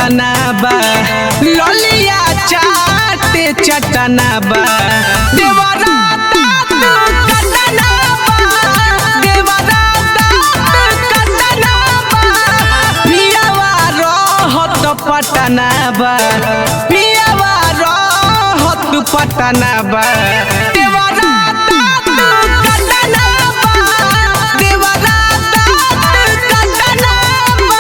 घटना बा ललिया चाटे चटना बा देवरा दाँत कटना बा देवरा दाँत कटना बा पियावा रहत पटना बा पियावा रहत पटना बा देवरा दाँत कटना बा देवरा दाँत कटना बा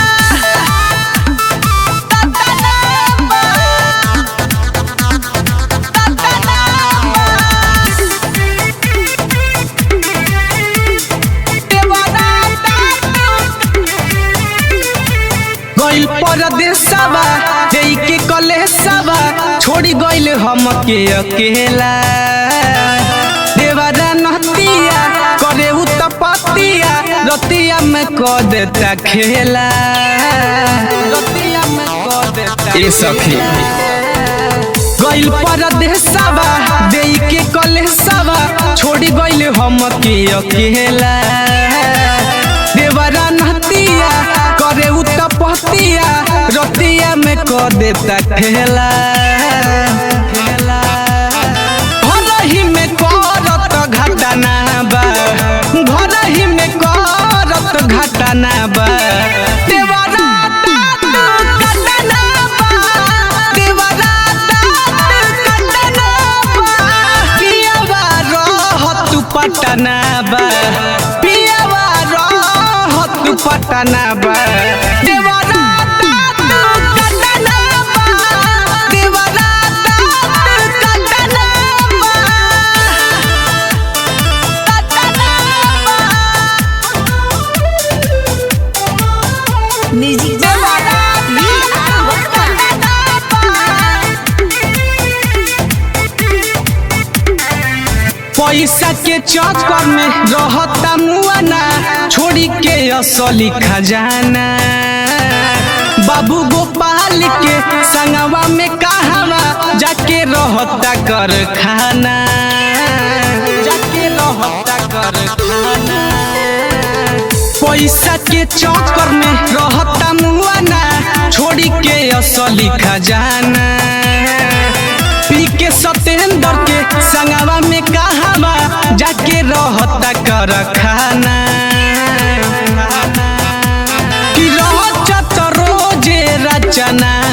गइल परदेसवा देई के कलेसवा छोड़ी गइल हमके अकेला देवरा नहतिया करे उ तपतिया रतिया में क देता खेला रतिया में क देता ए सखी गइल परदेसवा देई के कलेसवा छोड़ी गइल हमके अकेला देवरा नहतिया करे उ तपतिया रतिया में क देता ठेला घरही में करत घटना बा घरही में करत घटना बा देवरा दाँत कटना बा देवरा दाँत कटना बा पियावा रहत पटना बा पियावा रहत पटना बा देवरा दाँत कटना बा देवरा दाँत कटना बा म्यूजिक पैसा के चक्कर में रहता मुआना छोड़ी के असली खजाना बाबू गोपाल के संगवा में कहवा जाके रहता कर खाना जाके रहता कर खाना पैसा के चक्कर में रहता मुआना छोड़ी के असली खजाना पी के सतेंद्र के संगवा में कहवा जाके रहता कर खाना कि रहत रोजे रचना